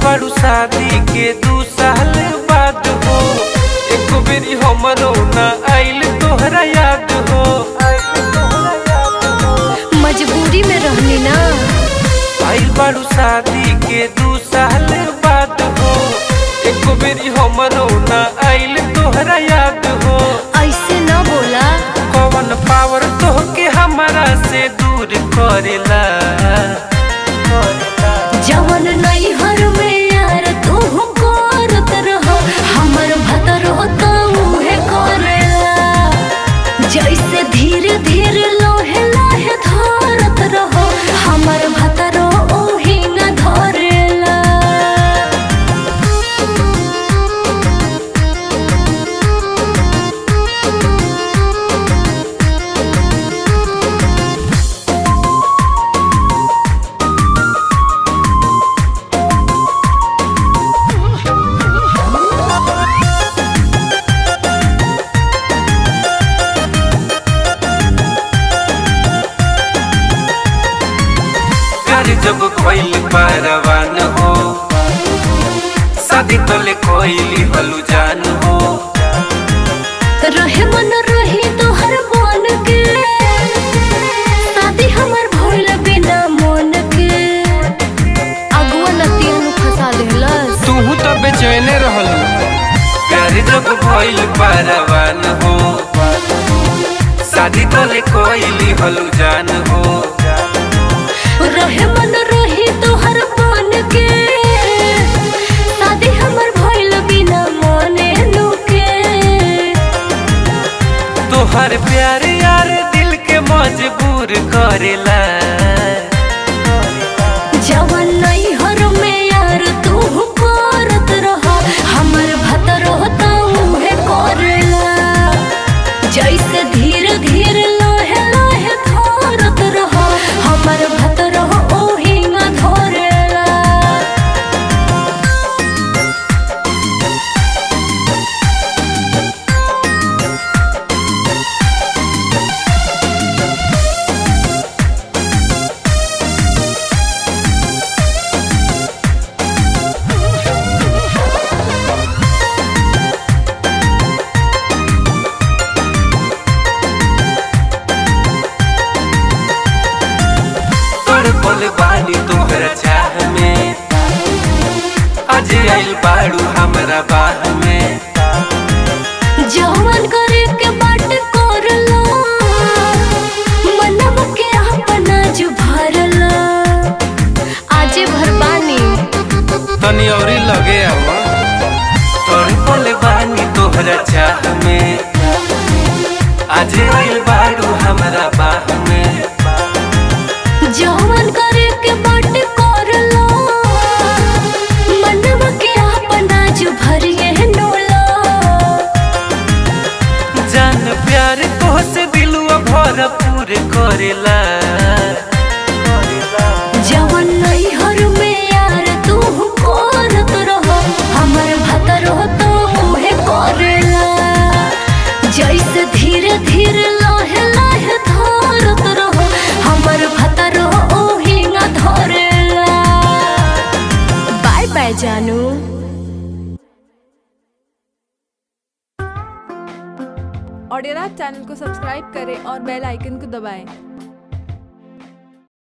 बारू शादी के दू साल बाद हो एक बेरी हमरो ना आइल तोहरा याद हो मजबूरी में रहनी ना आइल बारू शादी के दू साल बाद हो एक बेरी हमरो ना आइल तोहरा याद हो ऐसे न बोला कौन पावर तोहके हमारा से दूर करेला जवन नहीं हर में यार तू करत रहो हमर भतर होता मुहे करेला जैसे धीरे धीरे लोहे लोहे धरत रहो हमर भतर ओही न धरेला प्यार जब कोइल परवान हो शादी तोले कोइली हलू जान हो रहे मन रही तोहर मन के शादी हमर भइल बिना मन के अगुआ नतिया नु फंसा देहलस तू तो बेचैने रहल प्यार जब कोइल परवान हो शादी तोले कोइली हलू जान हो रहे मन रही तोहर मन के शादी हमर भइल बिना मने नु के तोहर प्यार यार दिल के मजबूर करेला जवन नहीं हर में यार तू करत रह हमर भतर होता मुहे करेला जैसे धीरे धीरे लोहे लोहे धरत रह हमर भतर ओही न धरेला तोड़ बोल बानी तोहरा चाह में आज आइल बाड़ू हमरा बाह में जवन करे के बाट करला मनम के अपना जो भरला आजे भरबानी तनी औरी लगे आवा तोड़ बोल बानी तोहरा चाह में आज आइल बाड़ू हमरा बाह में जवन करे के बाट करला मनम के अपना जो भरिए नोला जान प्यार तोहसे दिलवा भरपूर करेला जवन नहीं हर में यार तू करत रहो हमर भतर हो तो मुहे करेला जैसे धीरे धीरे लोहे लोहे धरत रहो हमर भतर ओही न धरेला bye bye Janu audio channel को सब्सक्राइब करें और बेल आइकन को दबाएं